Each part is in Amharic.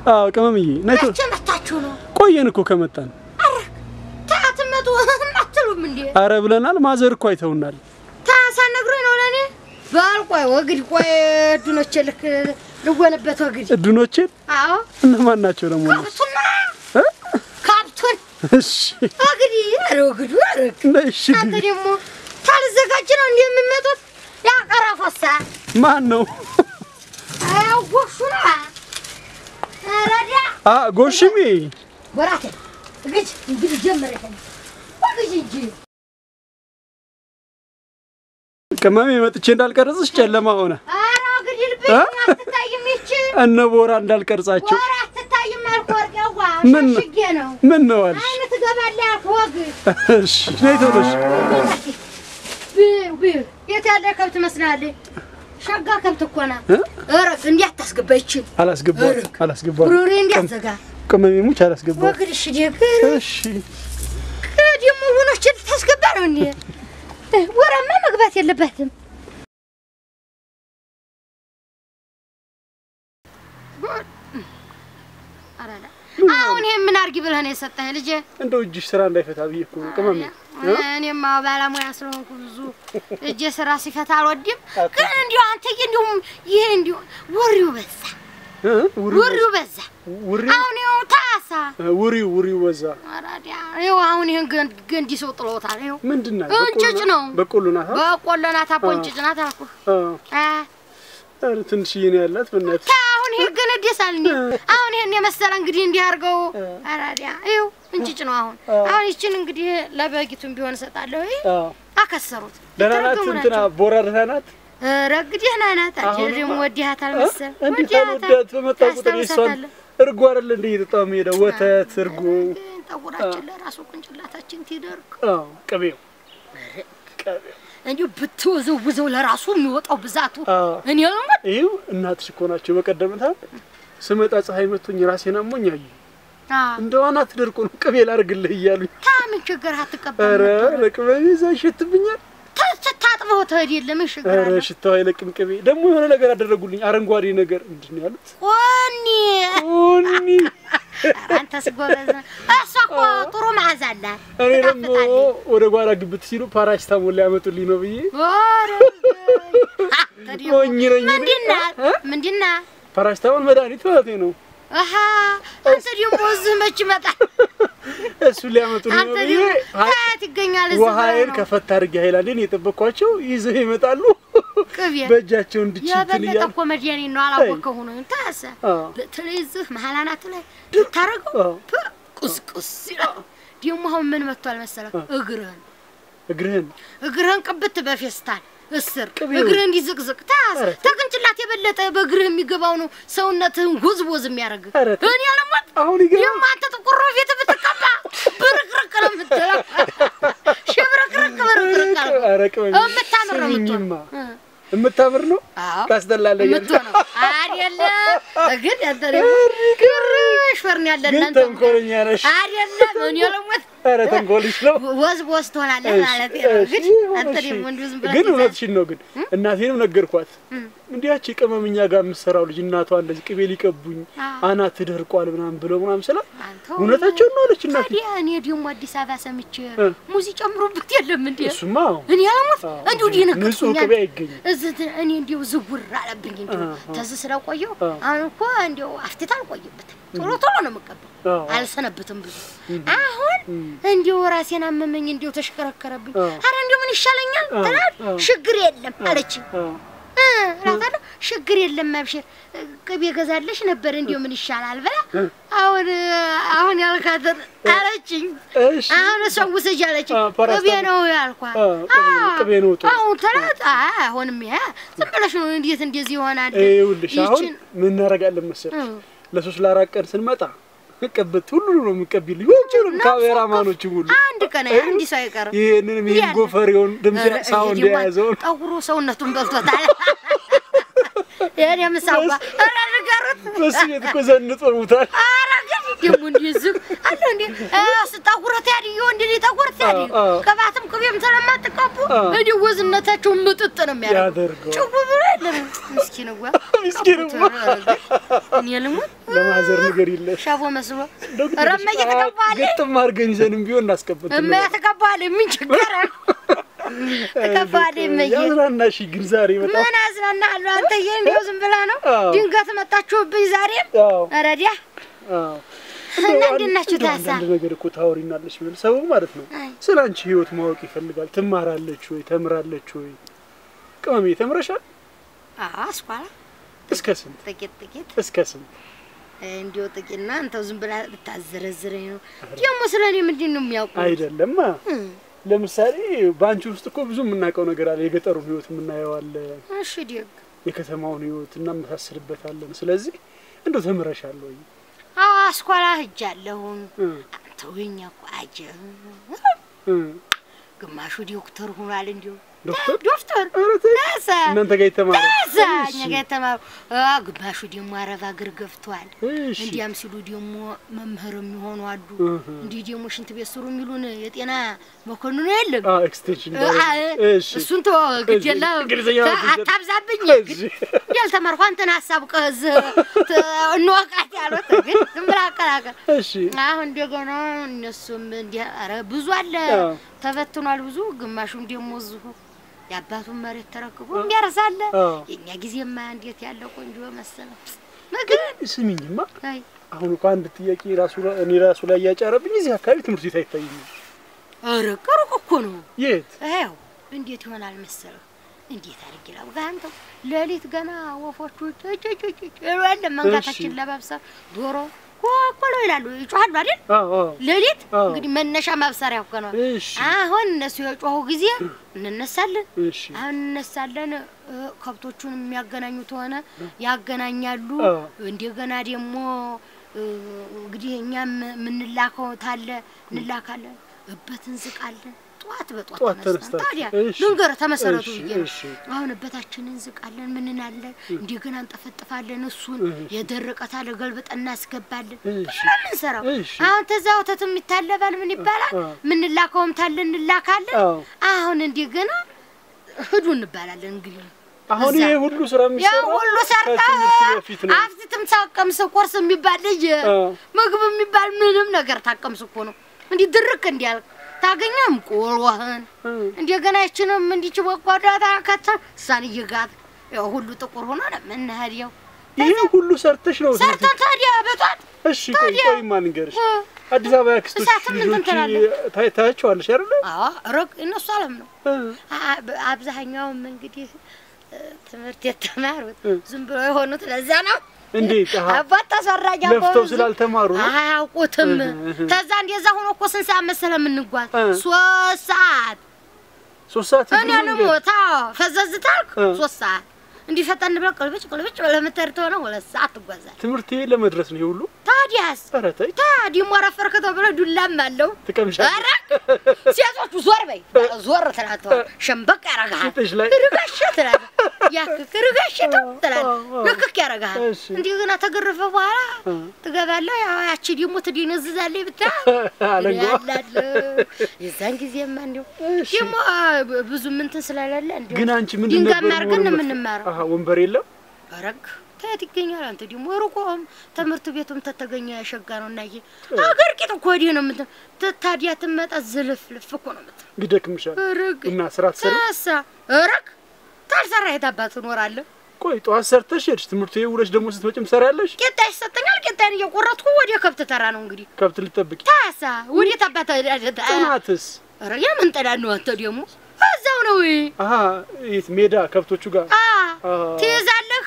አዎ ቅመምዬ ነይ ቶሎ። መቼ መታችሁ ነው? ቆየን እኮ ከመጣን። ታትመጡ አትሉም እንዴ? አረ ብለናል። ማዘር እኮ አይተውናል። ታሳነግሩኝ ነው ለእኔ በል ቆይ ወግድ ቆይ እድኖቼ ልክ ልወንበት ወግድ እድኖቼን አዎ እነማን ናቸው ደግሞ? እነሱ? ካብቱና እ? ካብቱን እሺ ወግድ ኧረ ወግዱ ኧረ ነይ እሺ አንተ ግቢ። ደግሞ ታልዘጋጅ ነው እንዲህ የሚመጡት ያቀረፎሳ ማን ነው? አያወሹ ነው ረዳ አ ጎሽሜ ወራቴ ግጅ እንግዲህ ጀመረ ወግጅ እንጂ ቅመሜ መጥቼ እንዳልቀረጽሽ ጨለማ ሆነ። ኧረ ወግድ ልብኝ እ? አትታይም ይቺ እነ ቦራ እንዳልቀርጻቸው ወራ አትታይም አልኩህ ወርቄዋ ምን ነው? ሸሽጌ ነው ምን ነው አልሽ? አይነ ትገባለህ ያልኩህ ወግድ እሺ ነይ ቶሎ እሺ። ቢር ቢር የት ያለ ከብት መስላለች? ሸጋ ከብት እኮ ናት። እ? እረፍ፣ እንዲህ አታስገባ። ይችል አላስገባም እርግ። አላስገባም። ብሩሪ እንዲህ አትዘጋ። ቅመሜ ሙች አላስገባም። ወግድ እሺ፣ ደግ እሺ ደግሞ ውኖችን ልታስገባ ነው እንዴ? ወራማ መግባት የለባትም። አራዳ አሁን ይሄን ምን አድርጊ ብለህ ነው የሰጠህ ልጄ? እንደው እጅሽ ስራ እንዳይፈታ ብዬ እኮ ነው ቅመሜ። እኔማ ባለሙያ ስለሆንኩ ብዙ እጄ ስራ ሲፈታ አልወድም። ግን እንዲሁ አንተዬ እንዲሁም ይሄ እንዲሁ ወሬው በዛ፣ እ? ውሪው ወሬው በዛ። ውሪው አሁን ይኸው ታሳ ውሪው ውሪው በዛ አራዲያ ይኸው አሁን ይሄን ገን- ገንዲ ሰው ጥሎታል። ይኸው ምንድን ናት? እንጭጭ ነው። በቆሎ ናት። አ? በቆሎ ናት፣ አቦ እንጭጭ ናት አልኩህ። አ። አ ኧረ ትንሽዬ ነው ያላት በእናትሽ። ታ አሁን ይሄ ገን ደሳል እንዴ? አሁን ይሄን የመሰለ እንግዲህ እንዲህ አድርገው አራዲያ ይኸው እንጭጭ ነው። አሁን አሁን ይችን እንግዲህ ለበጊቱም ቢሆን እሰጣለሁ። ይሄ አ። አከሰሩት ደህና ናት የተረገሙ እንትና ናቸው። ቦራ ደህና ናት። ረግዲህ ናናት አንቺ አሁንማ- ደግሞ ወዲያታል አ? መሰል እንዴት ወዲያታል። አልወዳት በመጣ ቁጥር የእሷን ታስታውሳታለህ? እርጎ አይደለ እንደ እየጠጣሁ የምሄደው ወተት እርጎ ግን ጠጉራችን ለራሱ ቁንጭላታችን ትደርቅ አዎ ቅቤው ቅቤው እንዲሁ ብትወዘውዘው ለራሱ የሚወጣው ብዛቱ አዎ እኔ ነው ይኸው እናትሽ እኮ ናቸው። በቀደምታ ስመጣ ፀሐይ መቶኝ ራሴን አሞኝ አየሁ። እንደው አናት ደርቆ ነው ቅቤ ላድርግልህ እያሉኝ። ታምን ችግር አትቀበል ኧረ ለቅመሜ እዛ ይሸትብኛል። ታጥበው ትሄድ የለም ምን ችግር ኧረ አለ ሽታው አይለቅም ቅቤ። ደግሞ የሆነ ነገር አደረጉልኝ፣ አረንጓዴ ነገር ምንድን ነው ያሉት? ቆኒ ኦኒ አንተስ ጎበዝ ነህ። እሷ እኮ ጥሩ መዓዛ አላት እኔ ደግሞ ትጣፍጣለች። ወደ ጓራ ግብት ሲሉ ፓራሲታሞል ሊያመጡልኝ ነው ብዬ ኧረ አንተ ደግሞ ሞኝ ነኝ እኔ። ምንድን ናት እ? ምንድን ናት ፓራሲታሞል መድኃኒት ማለት ነው። አሀ አንተ ደግሞ እዚህ መች ይመጣል እሱ ሊያመጡልኝ አንተ ነው ብዬ ደግሞ ሀይ- ከየት ይገኛል እዚህ ብለህ ውሃዬን ነው ከፈት አድርጌ ሀይላንዴን የጠበቅኳቸው ይዘው ይመጣሉ። ቅቤ በእጃቸው እንድች እንትን የበለጠ እያሉ እኮ መድኃኒት ነው አላወቀው ሆኖ ታሰ አዎ። በተለይ እዚህ መሀል አናቱ ላይ ብታረገው አዎ። ፕ- ቁስቁስ ይላል። ደግሞ አሁን ምን መጥቷል መሰለህ? እግርህን እግርህን እግርህን ቅብት በፌስታል እስር ቅቤው። እግርህ እንዲዝቅዝቅ ታስ ኧረ ተቅንጭላት የበለጠ በእግርህ የሚገባው ነው ሰውነትህን ጎዝጎዝ የሚያደርግ ኧረ ተው። እኔ ለሞት አሁን ይገባ ይህም አንተ ጥቁር ፊት ብትቀባ ብርቅርቅ ነው የምትለው ሽብርቅርቅ ብርቅርቅ አልኩህ። ኧረ ቅመሜ የምታምር ነው ስሚኝማ የምትሆነው። እ። የምታምር ነው አዎ ታስጠላለህ እያልኩ የምትሆነው አይደለም። ግን አንተ ደግሞ ግርሽ ፈርን ያለ ግን እናንተ ተንኮለኛ ነሽ። አይደለም። እኔ ለሞት ኧረ ተንኮልሽ ነው። ወዝ በወዝ ትሆናለህ ማለት ነው። እሺ፣ ግን እሺ። አንተ ደግሞ እንዲሁ ዝም ብለህ ግን ትይዛለህ። እውነትሽን ነው። ግን እናቴንም ነገርኳት። እንዲያች ቅመምኛ ጋር የምትሰራው ልጅ እናቷ እንደዚህ ቅቤ ሊቀቡኝ አዎ። አናት ተደርቋል ምናምን ብለው ምናምን ስላት አንተው እውነታቸውን ነው አለች እናቴ። ታዲያ እኔ ደግሞ አዲስ አበባ ሰምቼ እ። ሙዚ ጨምሮበት የለም እንዴ? እሱማ አዎ። እኔ አለሞት አዎ። እንዲሁ ዲ ንጹህ ነገርኩኛል። ቅቤ አይገኝም። እዚህ ት- እኔ እንዲሁ ዝውር አለብኝ እንዲሁ አዎ። ተዝ ስለቆየው አዎ። አሁን እኮ እንዲሁ አፍቴት አልቆይበትም ቶሎ ቶሎ ነው የምቀባው። አዎ። አልሰነብትም ብዙ አሁን እንዲሁ ራሴን አመመኝ እንዲሁ ተሽከረከረብኝ። አዎ። አረ እንዲሁ ምን ይሻለኛል አዎ። ትላል አዎ። ችግር የለም አለችኝ። አዎ። እ እላታለሁ ችግር የለም አብሽር ቅቤ ገዛለሽ ነበር እንዲሁ ምን ይሻላል ብላ አሁን አሁን ያልካትን አለችኝ። እሺ አሁን ሰው ውሰጅ አለችኝ። አዎ፣ ፓራስታሞል። ቅቤ ነው ያልኳት። አዎ፣ ቅቤ- አዎ። ቅቤ ነው ጥሩ። አሁን ተላት አይ አሁንም ይሄ ዝም ብለሽ ነው እንዴት እንደዚህ ይሆናል? ይኸውልሽ አሁን ይችን ምን እናደርጋለን መሰለሽ እ። ለሶስት ለአራት ቀን ስንመጣ ቅብት ሁሉ ነው የምንቀቢልኝ ሁሉንም ካሜራማኖች ሁሉ አንድ ቀን እንዲህ ሰው አይቀርም። ይሄንንም ይሄን ያለ- ጎፈሬውን ድምፅ ኧረ፣ ሳውንድ ይሄ ደግሞ የያዘውን ጠጉሩ ሰውነቱን በልቶታል። ይሄን የምሳባ ኧረ ንገሩት። በሱ ቤት እኮ ዘንጦ ሙታል። ኧረ ግን ደግሞ እንደዚህ አለ እንዴ? ጠጉረት ያድዮ እንደ ጠጉረት ታዲያ አዎ። ቅባትም ቅቤም ስለማትቀቡ አዎ። እንዲህ ወዝነታቸውን ምጥጥ ነው የሚያደርገው። ያደርገዋል። ጭው ብሎ የለም ምስኪን ዋ ምስኪን ዋ። እኔ ልሙት ለማዘር ነገር የለሽ ሻቦ መስሎ ደግሞ ረመዬ ትቀባለህ ግጥም አድርገን ይዘንም ቢሆን እናስቀብጥ እማያ ትቀባለህ ምን ችግር አለ? ትቀባለህ እመዬ ያዝናናሽ ግን ዛሬ በጣም ምን አዝናናለሁ አንተዬ እንዲያው ዝም ብላ ነው አዎ። ድንገት መጣችሁብኝ ዛሬም አዎ ረዲያ አዎ እና እንደው እንዴት ናችሁ እንደው ታሳ? አንዳንድ ነገር እኮ ታወሪናለሽ ብል ሰው ማለት ነው አይ። ስለ አንቺ ህይወት ማወቅ ይፈልጋል። ትማራለች ወይ ተምራለች ወይ? ቅመሜ ተምረሻል? አዎ አስኳላ እስከ ስንት ጥቂት ጥቂት እስከ ስንት? እንዲያው ጥቂትና አንተው ዝም ብላ ልታዘረዝረኝ ነው ደግሞ ስለ እኔ ምንድን ነው የሚያውቁ አይደለም ለምሳሌ በአንቺ ውስጥ እኮ ብዙ የምናውቀው ነገር አለ። የገጠሩን ህይወት የምናየው አለ፣ እሺ ደግ የከተማውን ህይወት እናመሳስልበታለን። ስለዚህ እንደው ተምረሻል ወይ? አዎ አስኳላ ሂጃለሁኝ እ አንተው የኛ እኮ አጀብ እ ግማሹ ዶክተር ሆኗል እንዲሁ ዶክተር ዶክተር ኧረ ተይ፣ ታሳ እናንተ ጋር የተማረ ታሳ እኛ ጋር የተማሩ አ ግማሹ ደግሞ አረብ አገር ገብቷል እሺ እንዲያም ሲሉ ደግሞ መምህር የሚሆኑ አሉ እህ እንዲህ ደግሞ ሽንት ቤት ስሩ የሚሉን የጤና መኮንኑ የለም አ ኤክስቴንሽን አ- ባለ- እሺ እሱን ቶ ግድ የለም እንግሊዝኛ ነው ግድ የለም። አታብዛብኝ እሺ ያልተማርኩ አንተን ሀሳብ ቀዝ እንወቃት ያሉት ግን ዝም ብላ አቀላቀል እሺ አሁን እንደገና እነሱም እንዲህ ኧረ ብዙ አለ አዎ። ተበትኗል ብዙ ግማሹም ደግሞ እዚሁ የአባቱን መሬት ተረክቦ እንዲያርሳለ አዎ። የእኛ ጊዜማ እንዴት ያለ ቆንጆ መሰለ ምግብ ስሚኝማ አይ አሁን እኮ አንድ ጥያቄ ራሱ እኔ ራሱ ላይ እያጫረብኝ እዚህ አካባቢ ትምህርት ቤት አይታይም። ኧረ ቅሩቅ እኮ ነው የት? ይኸው እንዴት ይሆናል መሰለህ እንዴት አድርጌ ላውጋ አንተው ሌሊት ገና ወፎቹ ጭጭጭጭ ይላል መንጋታችን እሺ። ለማብሰር ዶሮ ኮኮሎ ይላሉ ይጮሃሉ አይደል አዎ አዎ። ሌሊት አዎ። እንግዲህ መነሻ ማብሰሪያ እኮ ነው እሺ አሁን እነሱ የጮሁ ጊዜ እንነሳለን እሺ አሁን እነሳለን እ፣ ከብቶቹን የሚያገናኙት ሆነ ያገናኛሉ አዎ። እንደገና ደግሞ እ፣ እንግዲህ እኛም የምንላከው ታለ እንላካለን እበት እንዝቃለን ጠዋት በጠዋት ጠዋት ተነስተን ተነስታችሁ። ታዲያ እሺ። ልንገርህ ተመሰረቱ እሺ፣ ብዬ ነው እሺ። አሁን እበታችንን እንዝቃለን ምንናለን እንደገና እንጠፈጥፋለን እሱን እሺ። የደረቀ ታለ ገልብጠን እናስገባለን እሺ። ብለን የምንሰራው እሺ። አሁን ተዛ ወተትም ይታለባል ምን ይባላል አዎ። ምንላከውም ታለ እንላካለን አዎ። አሁን እንደገና ሂዱ እንባላለን እንግዲህ አሁን እዛ። ይሄ ሁሉ ስራ ያ የሚሰራው ሁሉ ሰርታ ከትምህርት በፊት ነው። አፍትትም ታቀምስ ቁርስ የሚባል ልጅ አዎ። ምግብ የሚባል ምንም ነገር ታቀምስ እኮ ነው እንዲህ ድርቅ እንዲያልቅ ታገኘም ቆሎህን እ እንደገና ይችንም እንዲች በጓዳ ታከተ እሷን እየጋት ያው ሁሉ ጥቁር ሆኖ ነው የምንሄደው። ይሄ ሁሉ ሰርተሽ ነው ትምህርት ሰርተን ታዲያ በጧት እሺ ቆይ ታዲያ- ቆይ ማን ንገርሽ እ፣ አዲስ አበባ ያክስቶች እሳትም እንትን ልጆች ትላለህ። ታይ- ታያቸዋለሽ አይደለ አዎ ሩቅ እነሱ አለም ነው እ አ- በ- አብዛኛውም እንግዲህ እ፣ ትምህርት የተማሩት እ። ዝም ብሎ የሆኑት ለዛ ነው። እንዴት አሃ አባት ተሰራጅ ለፍተው ስላልተማሩ ነው አያውቁትም። እህ፣ እህ። ከዛ እንደዛ ሆኖ እኮ ስንት ሰዓት መሰለህ የምንጓዝ? እ። ሶስት ሰዓት ሶስት ሰዓት እኔ እግር መንገድ? ልሞት። አዎ ፈዘዝ ታልክ እ። ሶስት ሰዓት እንዲህ ፈጠን ብለህ ቅልብጭ ቅልብጭ ብለህ የምትሄድ ተሆነ ሁለት ሰዓት ትጓዛለህ። ትምህርት ቤት ለመድረስ ነው ይሄ ሁሉ ታዲያስ ኧረ ተይ ታዲያ ሞረፈርክ ተብለህ ዱላም አለው። ትቀምሻለሽ ኧረ ሴቶቹ ዞር በይ ዞር ትላተዋል። ሸምበቅ ያረግሃል። ፊትሽ ላይ ርጋሽ ትላለህ። ያክክ ርጋሽ ትላለህ። አዎ። ልክክ ያረግሃል። እሺ። እንደገና ተገረፈ በኋላ እ። ትገባለህ። ያው ያቺ ደግሞ ትደነዝዛለች ብታይ አለንጓ ያላለ የዛን ጊዜማ እንዲሁ እሺ። ደግሞ ብ- ብዙ ምንትን ስለሌለ እንዲሁ ግን አንቺ ምንድን ድንጋይ ነበር ማርገን መሆን ነው የምትፈ- የምንማረው። አሃ ወንበር የለም ረግ ከየት ይገኛል? አንተ ደግሞ ሩቆም ትምህርት ቤቱም ተተገኘ ያሸጋ ነው እና ይሄ አገር ቂጥ እኮ ወዲህ ነው የምት ት- ታዲያ ትመጣ ዝልፍ ልፍ እኮ ነው የምት ይደክምሻል ረግ እና ስራ ትሰሪ ታሳ ረግ ታልሰራ የት አባት ትኖራለህ? ቆይ ጠዋት ሰርተሽ ሄድሽ ትምህርት ቤት ውለሽ ደግሞ ስትመጭም ትሰሪያለሽ ቄጣ ይሰጠኛል። ቄጣን እየቆረጥኩ ወደ ከብት ተራ ነው እንግዲህ ከብት ልጠብቂ ታሳ ወዴት አባት ጥናትስ ኧረ የምን ጥናት ነው አንተ ደግሞ እዛው ነው አሀ የት ሜዳ ከብቶቹ ጋር አ አ። ትይዛለህ፣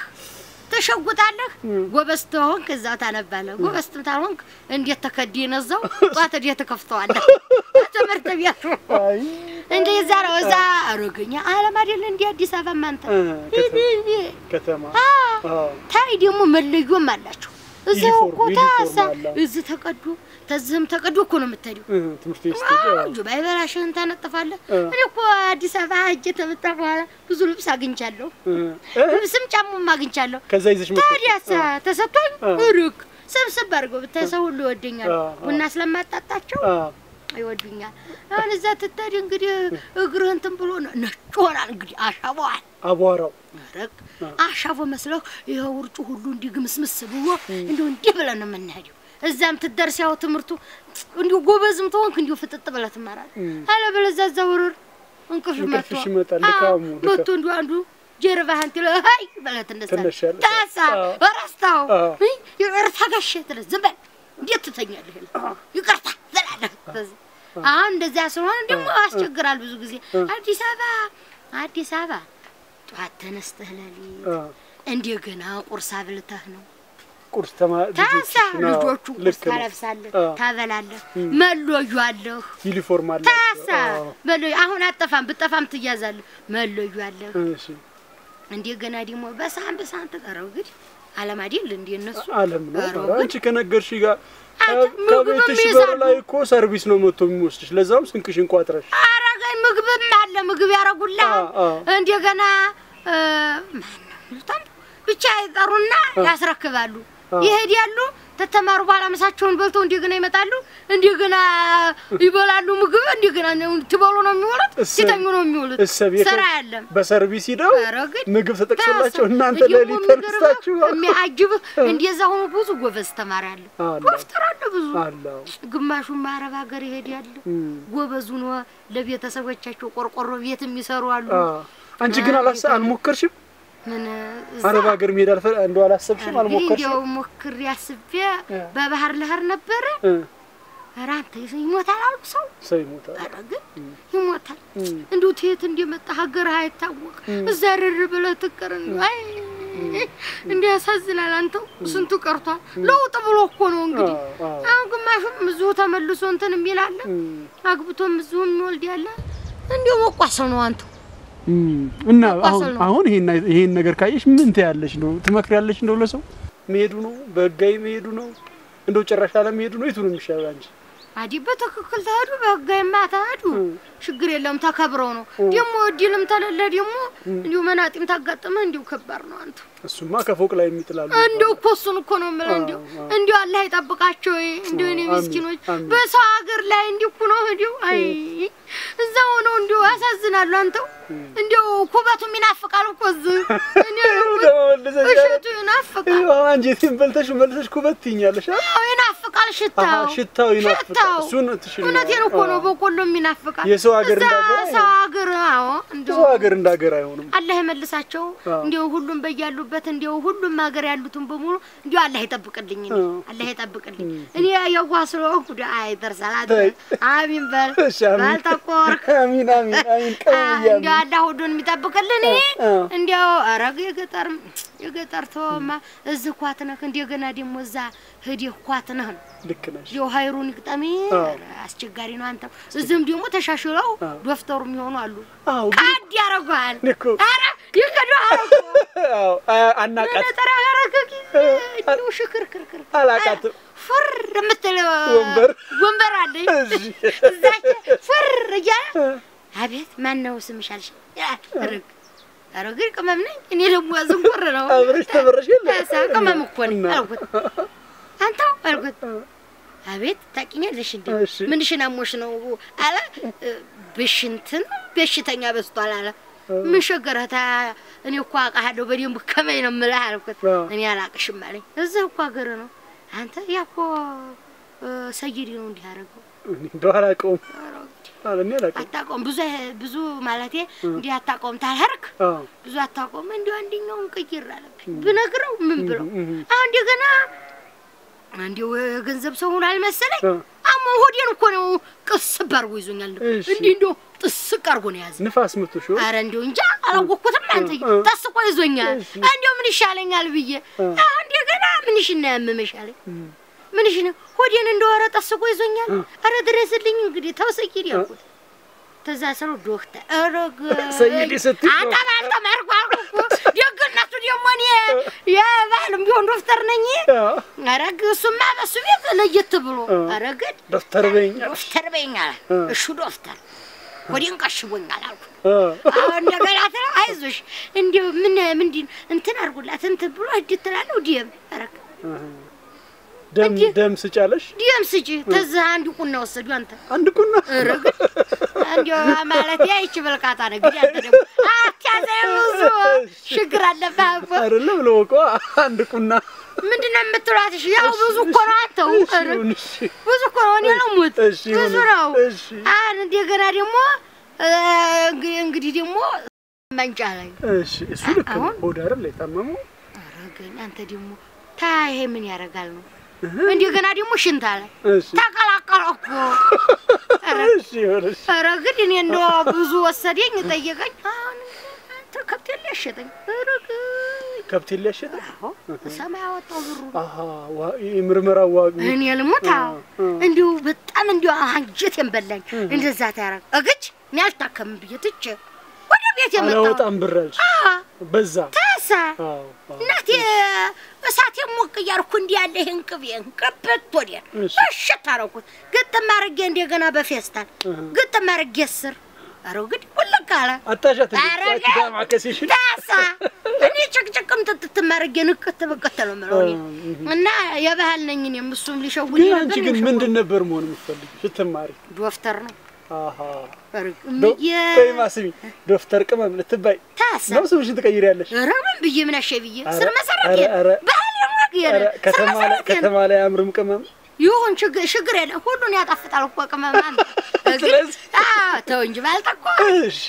ትሸጉጣለህ። እም። ጎበዝ ተሆንክ እዛው ታነባለህ። ጎበዝ ታልሆንክ እንዴት ተከዲነ እዛው ጧት እንዴት ትከፍተዋለህ? ትምህርት ቤቱ አይ እንደዛ ነው። እዛ አሮገኛ አለም አይደል እንደ አዲስ አበባ ማንተ እ፣ ከተማ ከተማ አዎ ታይ ደግሞ መለዮም አላቸው። እዛው ዩኒፎርም- እኮ ዩኒፎርም ታሳ አለ። እዚህ ተቀዶ ተዝህም ተቀዶ እኮ ነው የምትሄደው። እ፣ ትምህርት ቤት ስትሄጂ አዎ። አዎ ባይበላሽህን ታነጥፋለህ። እ። እኔ እኮ አዲስ አበባ ሂጅ ተመጣ በኋላ ብዙ ልብስ አግኝቻለሁ። እ፣ እ፣ ልብስም ጫሙም አግኝቻለሁ። ከዛ ይዘሽ መጥተሽ ታዲያስ ተሰጥቶኝ እ። ሩቅ ሰብስብ አድርገው ብታይ ሰው ሁሉ ይወደኛል። አ፣ አ። ቡና ስለማጣጣቸው አ፣ ይወዱኛል። አሁን እዛ ትታድ እንግዲህ እግርህ እንትን ብሎ ነጭ ሆናል። እንግዲህ አሻቧል አቧራው ረቅ አሻቦ መስለው ይኸው ውርጩ ሁሉ እንዲህ ግምስምስ ብሎ እንዲሁ እንዲህ ብለን ነው የምንሄደው። እዛም ትደርስ ያው ትምህርቱ እንዲሁ ጎበዝም ተሆንክ እንዲሁ ፍጥጥ ብለህ ትማራለህ። አለበለዚያ እዛ ውርር እንቅልፍ መጥቶ እንቅልፍሽ ይመጣል። አዎ፣ ድካሙ መጥቶ ድካም እንዲሁ አንዱ ጀርባህን ትለ ሀይ ብለህ ትነሳለህ። ትነሻለሽ። ታሳ አዎ። ረስታው አዎ። ይቅርታ ጋሼ ትለህ ዝም በል እንዴት ትተኛለህ? ይላል። ይቅርታ ትላለህ። ከዚህ አሁን እንደዚያ ስለሆነ ደግሞ ያስቸግራል ብዙ ጊዜ አዲስ አበባ አዲስ አበባ ጠዋት ተነስተህ ሌሊት አ፣ እንደገና ቁርስ አብልተህ ነው ቁርስ ተማ ታሳ ልጆችሽን፣ አዎ፣ ልጆቹ ቁርስ ልክ ነው። ታለብሳለህ፣ አ፣ ታበላለህ፣ መሎዩ አለህ። ዩኒፎርም አላቸው። ታሳ አዎ። መሎዩ አሁን አጠፋም ብጠፋም ትያዛለህ። መሎዩ አለህ። እሺ እንደገና ደግሞ በሳህን በሳህን ተቀረው እንግዲህ አለም አይደል እንደ እነሱ አለም ነው። ኧረ ኧረ አንቺ ከነገርሽ ጋር አንተ ከ- ከቤትሽ ምግብም በር ይይዛሉ። ላይ እኮ ሰርቪስ ነው መጥቶ የሚወስድሽ። ለዛም ስንቅሽን ቋጥረሽ አረጋኝ ምግብም አለ ምግብ ያረጉልሃል። አ፣ አ። እንደገና ማነው ይሉታል ብቻ ይጠሩና ያስረክባሉ። አ። ይሄዳሉ ተተማሩ በኋላ ምሳቸውን በልተው እንደገና ይመጣሉ። እንደገና ይበላሉ ምግብ እንደገና ትበሉ ነው የሚውሉት፣ እሰ- ሲተኙ ነው የሚውሉት። እሰብ ስራ የከ- የለም። በሰርቪስ ሂደው ኧረ ግን ምግብ ተጠቅሶላቸው ታሰብ- እናንተ እንዲሁ ሌሊት የሚገርምህ ተነስታችሁ የሚያጅብህ እንደዛ ሆኖ ብዙ ጎበዝ ተማሪ አለ፣ አለ። ዶክተር አለ ብዙ አለው ግማሹም አረብ ሀገር ይሄዳል። እም። ጎበዙ ነው ለቤተሰቦቻቸው ቆርቆሮ ቤት የሚሰሩ አሉ። አ፣ አንቺ ግን አላሰ አልሞከርሽም? ምን እዛ አረብ ሀገር መሄድ አልፈ እንደው አላሰብሽም? እንግዲህ አልሞከርሽም? እንዲያው ሞክሬ አስቤ በባህር ለህር ነበረ። እ፣ ኧረ አንተ ይሞታል አሉ ሰው። ሰው ይሞታል። ኧረ ግን ይሞታል። እም። እንዲሁ ትየት እንደመጣ ሀገር አይታወቅ እዛ ርር ብለህ ትቀር እንዲሁ አይ እንዲህ ያሳዝናል። አንተው ስንቱ ቀርቷል። ለውጥ ብሎ እኮ ነው እንግዲህ አ፣ አ፣ አሁን ግማሹም እዚሁ ተመልሶ እንትን የሚል አለ፣ እም። አግብቶም እዚሁ የሚወልድ ያለ እንዲሁ መቋሰል ነው አንተው እም። እና መቋሰል አሁን ነው። አሁን ይሄን ይሄን ነገር ካየሽ ምን ትያለሽ? ነው ትመክሪያለሽ? እንደው ለሰው መሄዱ ነው በህጋዊ መሄዱ ነው እንደው ጭራሽ አለመሄዱ ነው? የቱ ነው የሚሻለው አንቺ? አዲ በትክክል ተሄዱ በህጋዊማ ተሄዱ እም። ችግር የለም ተከብረው ነው። ደግሞ እድልም ተለለ ደግሞ እንዲሁ መናጢም ታጋጥመህ እንዲሁ ከባድ ነው አንተ እሱማ ከፎቅ ላይ የሚጥላሉ እንዲሁ እኮ እሱን እኮ ነው የምልህ። እንዲሁ አዎ። እንዲሁ አላህ ይጠብቃቸው እንዲሁ እኔ አሚን፣ ምስኪኖች አሚን። በሰው ሀገር ላይ እንዲሁ እኮ ነው እንዲሁ አይ እዛ ሆነው እንዲሁ ያሳዝናሉ። አንተው እንዲሁ ኩበቱም ይናፍቃል እኮ እዚህ እኔ እሸቱ ይናፍቃል። አንጀቴን በልተሽ መልሰሽ ኩበት ትይኛለሽ። አ? አዎ ይናፍቃል ሽታው አሃ፣ ሽታው ይናፍቃል። ሽታው። እሱን ትሽል እውነቴን እኮ ነው። በቆሎም ይናፍቃል። የሰው ሀገር እዛ እንዳገር አይሆንም። ሰው ሀገር አዎ እንዲሁ ሰው ሀገር እንዳገር አይሆንም። አላህ ይመልሳቸው። አዎ። እንዲሁ ሁሉም በያሉበት እንዲሁ ሁሉም ሀገር ያሉትን በሙሉ እንዲሁ አላህ ይጠብቅልኝ። እኔ አዎ። አላህ ይጠብቅልኝ። እኔ የዋህ ስለሆንኩ ደ አይ ደርሳል ተይ። አሚን በል እሺ፣ አሚን። ባልተቆርክ አሚን አሚን አሚን። ቀውያ እንዲሁ አላህ ሁሉን የሚጠብቅልን። እኔ አዎ። እንዲያው አረግ የገጠር የገጠር ተወማ እዚህ ኳት ነህ እንደገና ደግሞ እዛ ሂደህ ኳት ነህ ነው ልክ ነሽ። እንዲያው ሀይሩን ይቅጠሜ አዎ። አስቸጋሪ ነው። አንተ እዚህም ደግሞ ተሻሽለው አዎ። ዶክተሩ የሚሆኑ አሉ። አዎ ግን ቃድ ያረጓል። እኮ ኧረ ይከዳል አዎ አ- አናቃት ነጠራ ያረገ ጊዜ እንዲሁ ሽክርክርክር አላቃትም። ፍር የምትል ወንበር። ወንበር አለኝ እሺ። እዛች ፍር እያለ አቤት ማን ነው ስምሽ አልሽ? ርግ ኧረ ግን ቅመም ነኝ እኔ ደግሞ ዝንጉር ነው አብረሽ ተበረሽ የለ ታሳ ቅመም እኮ ነኝ እና- አልኩት። አንተው አልኩት አቤት ታውቂኛለሽ እንዴ እሺ። ምንሽን አሞሽ ነው አለ ብሽንትን በሽተኛ በዝቷል አለ ምን ሸገረህ ታ እኔ እኮ አውቃለሁ በደንብ ከመኝ ነው የምልህ አልኩት አዎ። እኔ አላቅሽም አለኝ እዚህ እኮ ሀገር ነው አንተ ያ እኮ እ፣ ሰይዲ ነው እንዲህ ያደረገው እኔ እንደው አላውቀውም። ኧረ እንግዲህ አለ እኔ አላውቀውም። አታውቀውም ብዙ ብዙ ማለቴ እንዲህ አታውቀውም ታልሄድክ አዎ ብዙ አታውቀውም እንዲሁ አንደኛውን ቅይር አለብኝ ብነግረው ምን ብለው እም፣ እም። አሁን እንደገና እንዲሁ የገንዘብ ሰው ሆኖ አልመሰለኝ አ፣ አሞ ሆዴን እኮ ነው ቅስብ አድርጎ ይዞኛል እሺ። እንዲህ እንዲሁ ጥስቅ አድርጎ ነው የያዘ ንፋስ መቶሽ ይሆን? አረ እንዲሁ እንጃ አላወቅኩትም አንተ እ፣ እ። ጠስቆ ይዞኛል እሺ። እንዲሁ ምን ይሻለኛል ብዬ እ። አሁን እንደገና ምንሽ ነው ያመመሽ አለኝ እም፣ ምንሽ ነው ሆዴን እንደወረ ጠስቆ ይዞኛል እ። አረ ድረስልኝ እንግዲህ ተው ሰይድ ያልኩት ተዛ ሰው ዶክተር አረግ ሰይድ ስትይ አንተ ባልተማርኩ አልኩህ እኮ ደግነቱ ደግሞ እኔ የባህልም ቢሆን ዶክተር ነኝ አዎ አረግ እሱማ በሱ ቤት ለየት ብሎ እ። አረግድ ዶክተር በይኝ አልሽ። ዶክተር በይኛል እ። እሹ ዶክተር ሆዴን ቀሽቦኛል አልኩት አ፣ አሁን እንደገና ትለው አይዞሽ እንዲሁ ምን ምንድን እንትን አድርጉላት እንትን ብሎ እድ ትላለሁ ዲም አረግ አሃ። ደም እንዲህ ደም ስጫለሽ ደም ስጪ ተዝህ አንድ ቁና ወሰዱ አንተ አንድ ቁና ረግ እንዲያው ማለት ያ ይቺ በልቃታ ነው እንግዲህ አንተ ደግሞ አትያዘኝ ብዙ ችግር አለብህ እኮ አይደለም ለወቋ አንድ ቁና ምንድን ነው የምትሏት? እሺ ያው ብዙ እኮ ነው አንተው እሺ ኧረ ይሁን፣ እሺ ብዙ እኮ ነው። እኔ ነው ሙት እሺ ብዙ ይሁን፣ ነው። እሺ አሁን እንደገና ደግሞ እ፣ እንግዲህ እንግዲህ ደግሞ መንጫ ላይ እሺ እሱ ልክ ነው። አሁን- ሆድ አይደል የታመመው? ኧረ ግን አንተ ደግሞ ታ ይሄ ምን ያደርጋል ነው እንደገና ደግሞ ሽንታ ላይ እሺ ተቀላቀለ እኮ ኧረ እሺ ይሁን፣ እሺ ኧረ ግን እኔ እንደው ብዙ ወሰደኝ ጠየቀኝ። አሁን አንተ ከብት ሊያሸጠኝ ኧረ ግን ከብት ሊያሸጥ አዎ ሰማይ አወጣው ብሩ አሃ ዋ የምርመራ ዋግ እኔ ልሙት አዎ እ፣ እንዲሁ በጣም እንዲሁ አንጀቴን በላኝ። እንደዛ ታያረግ እግች እኔ አልታከምም ብዬ ትቼ ወደ ቤት የመጣሁ አላወጣም ብር አልሽ አዎ በዛ ታሳ አዎ አዎ። እናቴ እሳቴ ሞቅ እያልኩ እንዲህ ያለ ይህን ቅቤን ቅብት ወዲያ እሺ። እሽት አደረኩት። ግጥም አድርጌ እንደገና በፌስታል እህ። ግጥም አድርጌ ስር ኧረ እንግዲህ ውልቅ አለ አታሻት ኧረ እንዴ ግን ዳማ ከሲሽን ታሳ እኔ ጭቅጭቅም ጥጥትም አድርጌ ንቅት ብቅት ነው የምለው እኔ እህ። እና የባህል ነኝ እኔም እሱም ሊሸውድ ግን ነበር አንቺ ግን ሊሸውድ ምንድን ነበር መሆን የምትፈልጊው ስትማሪ? ዶክተር ነው አሃ እርግ- ዶ- የ- ቆይማ ስሚ ዶክተር ቅመም ልትባይ ታሳ ነው ስምሽን ትቀይሪያለሽ? ኧረ ምን ብዬ ምን አሸ ብዬ ኧረ- ስር መሰረት ኧረ- የለ ኧረ- ባህል የማግ የለ ኧረ ስር ከተማ ላይ መሰረት የለ ከተማ ላይ አያምርም ቅመም ይሁን ችግር ችግር የለም ሁሉን ያጣፍጣል እኮ ቅመም አንተ ግን ስለዚህ- አዎ ተው እንጂ ባልጠቆ እሺ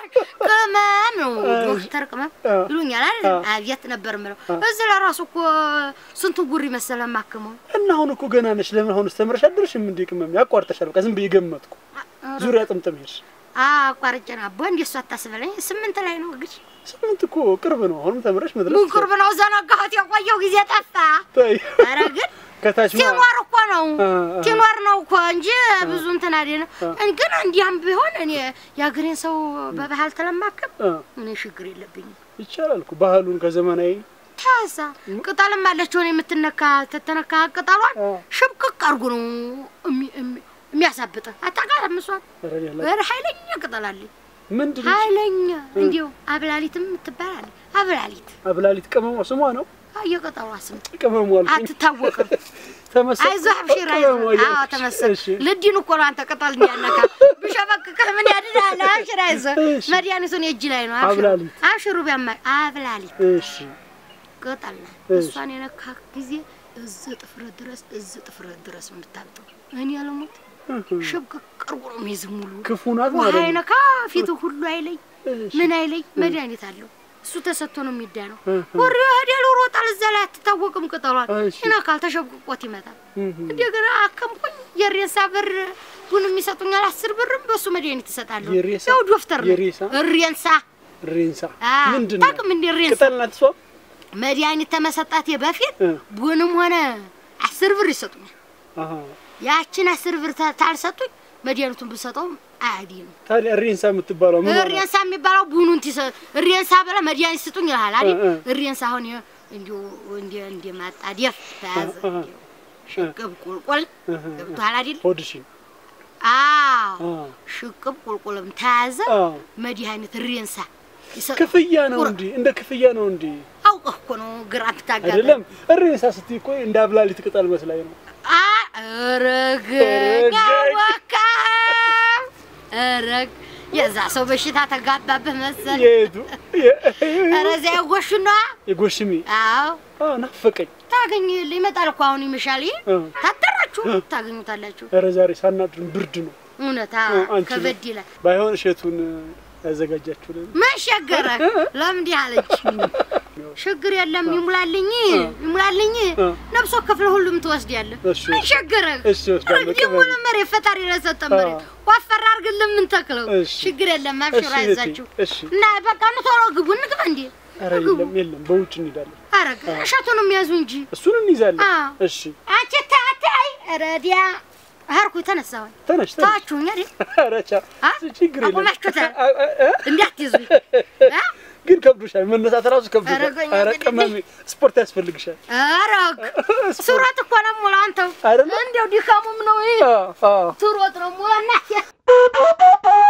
ቅመም ነው ዶክተር ቅመም አ። ይሉኛል አይደል አ። አብየት ነበር የምለው እዚህ ለራሱ እኮ ስንቱ ጉሪ መሰለ ማክመው እና አሁን እኮ ገና ነሽ። ለምን አሁን ተምረሽ አደረሽም እንዴ? ቅመም ያቋርጠሻል። በቃ ዝም ብዬ ገመትኩ። ዙሪያ ጥምጥም ሄድሽ። አቋርጬ ነው አቦ እንደሱ አታስበለኝ ስምንት ላይ ነው እንግዲህ ስምንት እኮ ቅርብ ነው። አሁንም ተምረሽ መድረስ ምን ቅርብ ነው ዘነጋሁት የቆየው ጊዜ ጠፋ ታይ ኧረ ግን ከታች ማ ሲኖር እኮ ነው አ፣ አ። ሲኖር ነው እኮ እንጂ ብዙ እንትን አይደለም። ግን እንዲያም ቢሆን እኔ የአገሬን ሰው በባህል ተለማከም አ፣ እኔ ችግር የለብኝም። ይቻላል እኮ ባህሉን ከዘመናዊ ታሳ ቅጠልም አለች ሆነ የምትነካ ተተነካ ቅጠሏን አ። ሽምቅቅ አድርጎ ነው እሚ- እሚ- የሚያሳብጥ አታውቃትም? እሷን ኧረ ያለ ኧረ ኃይለኛ ቅጠል አለኝ ምንድን ነው ኃይለኛ እንዲሁ አብላሊትም ትባላለች። አብላሊት አብላሊት ቅመሟ ስሟ ነው። አዎ፣ የቅጠሏ ስም ቅመሟ አልኩኝ። አትታወቅም። ተመሰል አይዞህ አብሽር ቅመሟ አይዞህ። አዎ እያልኩሽ። ተመሰል እሺ ልዲን እኮ ነው አንተ ቅጠል እንዲያነካ ብሸበቅቅህ ምን ያድናል? አብሽር አይዞህ እሺ። መድኃኒቱን የእጅ ላይ ነው። አብሽሩ አብላሊት። አብሽሩ ቢያማ አብላሊት እሺ ቅጠል ናት። እሺ። እሷን የነካ ጊዜ እዚህ ጥፍረት ድረስ እዚህ ጥፍረት ድረስ ነው የምታብጠው። እኔ ያለሞት እህ፣ ሽብቅቅ ቀርቦ ነው የሚይዝ ሙሉ ክፉ ናት ውሃ ማለት ነው። አይነካ ፊቱ ሁሉ አይለይ እሺ ምን አይለይ መድኃኒት አለው። እሱ ተሰጥቶ ነው የሚዳነው። እህ፣ ወሬ ሄደል ሮጣል እዛ ላይ አትታወቅም። ቅጠሏን እሺ። ይነካል፣ ተሸብቅቆት ይመጣል። እህ፣ እንደገና አከምኩኝ። የሬሳ ብር ቡን የሚሰጡኛል አስር ብርም በሱ መድኃኒት ይሰጣለሁ። የሬሳ? ያው ዶክተር ነው የሬሳ? ሬንሳ ሬንሳ አ ምንድን ነው? ታውቅም እንደ ሬንሳ ቅጠል ናት እሷ። መድኃኒት ተመሰጣቴ በፊት እ፣ ቡንም ሆነ አስር ብር ይሰጡኛል። አሃ ያችን አስር ብር ታ- ታልሰጡኝ መድኃኒቱን ብሰጠውም አያዲ ነው። ታዲያ ሬንሳ የምትባለው ምን ሆነ? ሬንሳ የሚባለው ቡኑን ትሰ ሬንሳ ብለ መድኃኒት ስጡኝ ይልሃል አይደል? እ፣ እ። ሬንሳ አሁን ይኸው እንዲሁ እንደ እንደ ማጣደፍ ተያዘ እ፣ እ። ሽቅብ ቁልቁል እህ፣ ገብቶሃል አይደል? ሆድሽን አዎ አ፣ ሽቅብ ቁልቁልም ተያዘ አ። መድኃኒት ሬንሳ ይሰጥ ክፍያ ነው ቁራ- እንዲ እንደ ክፍያ ነው እንዲ አውቀህ እኮ ነው ግራ ብታጋባ አይደለም። ሬንሳ ስትይ እኮ እንደ አብላሊት ቅጠል መስላኝ ነው። አ ረገኛ ረገኝ። ወካ ረግ የዛ ሰው በሽታ ተጋባብህ መሰል። የቱ የ- ኧረ እዚያ የጎሹ ነዋ። የጎሽሚ አዎ አዎ ናፈቀኝ። ታገኝ ይመጣል እኮ አሁን ይመሻል። ይሄ እ። ታጠራችሁ ታገኙታላችሁ። ኧረ ዛሬ ሳናድርም ብርድ ነው። እውነት እ፣ አዎ፣ አንቺ ከበድ ይላል። ባይሆን እሸቱን ያዘጋጃችሁልን ምን ሸገረ ለምንዲህ አለች። ችግር የለም ይሙላልኝ ይሙላልኝ እ። ነብሶ ክፍለ ሁሉም ትወስዳለህ። እሺ፣ ምን ሸገረ እሺ፣ እወስዳለሁ። ደግሞ ለመሬት ፈጣሪ ለሰጠ መሬት ዋፈር አድርግልን ምን ተክለው እሺ። ችግር የለም አብሽራ እሺ፣ አይዛችሁ እሺ። እና በቃ ኑ ቶሎ ግቡ እንግባ እንዴ ኧረ የለም የለም፣ በውጭ እንሄዳለን። አረግ እሸቱንም ያዙ እንጂ እሱን እንይዛለን። አ። እሺ አንቺ ታታይ ረዲያ ሀርኩ ተነሳሁኝ ተነሽ ተነሽ። ታችሁኝ አይደል ኧረ ቻ አ? ችግር የለም። አቁማችሁታል? አ- አ- አ? እንዳትይዙኝ አ? ግን ከብዶሻል፣ መነሳት ራሱ ከብዶሻል። ኧረ ጎኛ ኧረ እንግዲህ። ቀማሚ ስፖርት ያስፈልግሻል። አረግ ሱረት እኮ ነው ሙላ አንተው አይደለ? እንዲያው ድካሙም ነው ይሄ አዎ አዎ ትሮጥ ነው ሙላ እናት